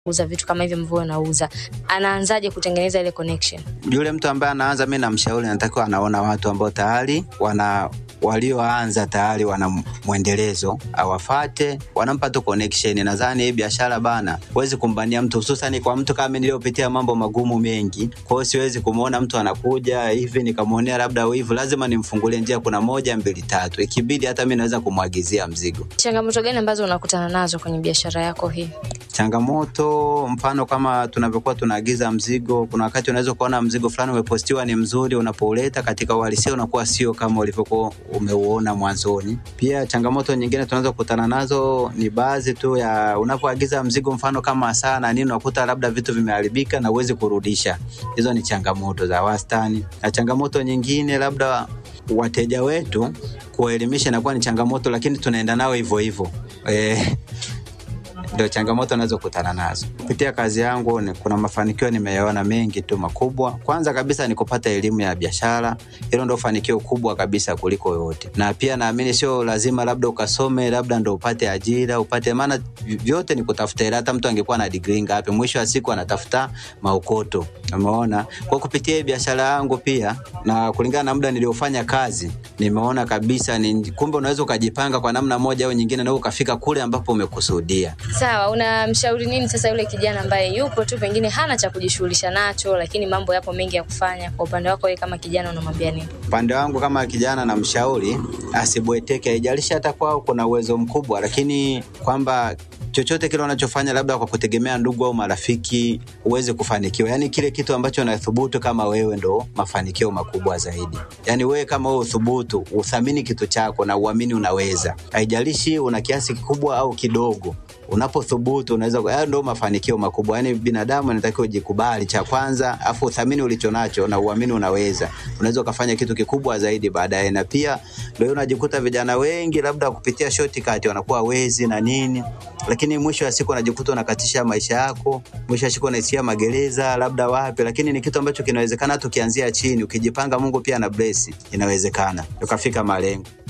kuuza vitu kama hivyo ambavyo unauza, anaanzaje kutengeneza ile connection? Yule mtu ambaye anaanza, mi namshauri, natakiwa anaona watu ambao tayari wana walioanza tayari wana mwendelezo awafate, wanampa tu connection. Nadhani hii biashara bana, huwezi kumbania mtu, hususani kwa mtu kama niliyopitia mambo magumu mengi. Kwa hiyo siwezi kumwona mtu anakuja hivi nikamwonea labda wivu, lazima nimfungulie njia. Kuna moja mbili tatu, ikibidi hata mi naweza kumwagizia mzigo. Changamoto gani ambazo unakutana nazo kwenye biashara yako hii? changamoto mfano kama tunavyokuwa tunaagiza mzigo, kuna wakati unaweza kuona mzigo fulani umepostiwa ni mzuri, unapouleta katika uhalisia unakuwa sio kama ulivyokuwa umeuona mwanzoni. Pia changamoto nyingine tunaweza kukutana nazo ni baadhi tu ya unapoagiza mzigo, mfano kama saa na nini, unakuta labda vitu vimeharibika na uwezi kurudisha. Hizo ni changamoto za wastani, na changamoto nyingine labda wateja wetu kuwaelimisha inakuwa ni changamoto, lakini tunaenda nao hivyo hivyo eh, ndio changamoto nazokutana nazo kupitia kazi yangu. Ni, kuna mafanikio nimeyaona mengi tu makubwa. Kwanza kabisa ni kupata elimu ya biashara, hilo ndo fanikio kubwa kabisa kuliko yote, na pia naamini sio lazima labda ukasome labda ndo upate ajira upate, maana vyote ni kutafuta hela. Hata mtu angekuwa na degree ngapi, mwisho wa siku anatafuta maukoto. Umeona, kwa kupitia hii biashara yangu pia na kulingana na muda niliofanya kazi, nimeona kabisa ni kumbe unaweza ukajipanga kwa namna moja au nyingine, na ukafika kule ambapo umekusudia. Sawa, unamshauri nini sasa yule kijana ambaye yupo tu pengine hana cha kujishughulisha nacho, lakini mambo yapo mengi ya kufanya? Kwa upande wako wewe kama kijana unamwambia nini? Upande wangu kama kijana, na mshauri asibweteke, haijalishi hata kwao kuna uwezo mkubwa, lakini kwamba chochote kile unachofanya labda kwa kutegemea ndugu au marafiki huwezi kufanikiwa. Yani kile kitu ambacho unathubutu kama wewe ndo mafanikio makubwa zaidi. Yani wewe kama wewe uthubutu, uthamini kitu chako na uamini unaweza, haijalishi una kiasi kikubwa au kidogo unapothubutu unaweza, hayo ndio mafanikio makubwa. Yani binadamu anatakiwa ujikubali, cha kwanza, afu uthamini ulicho nacho na uamini unaweza, unaweza ukafanya kitu kikubwa zaidi baadaye. Na pia ndio unajikuta vijana wengi labda kupitia shortcut wanakuwa wezi na nini, lakini mwisho wa siku unajikuta unakatisha maisha yako, mwisho wa siku unaishia magereza labda wapi, lakini ni kitu ambacho kinawezekana hata ukianzia chini, ukijipanga, Mungu pia ana bless, inawezekana ukafika malengo.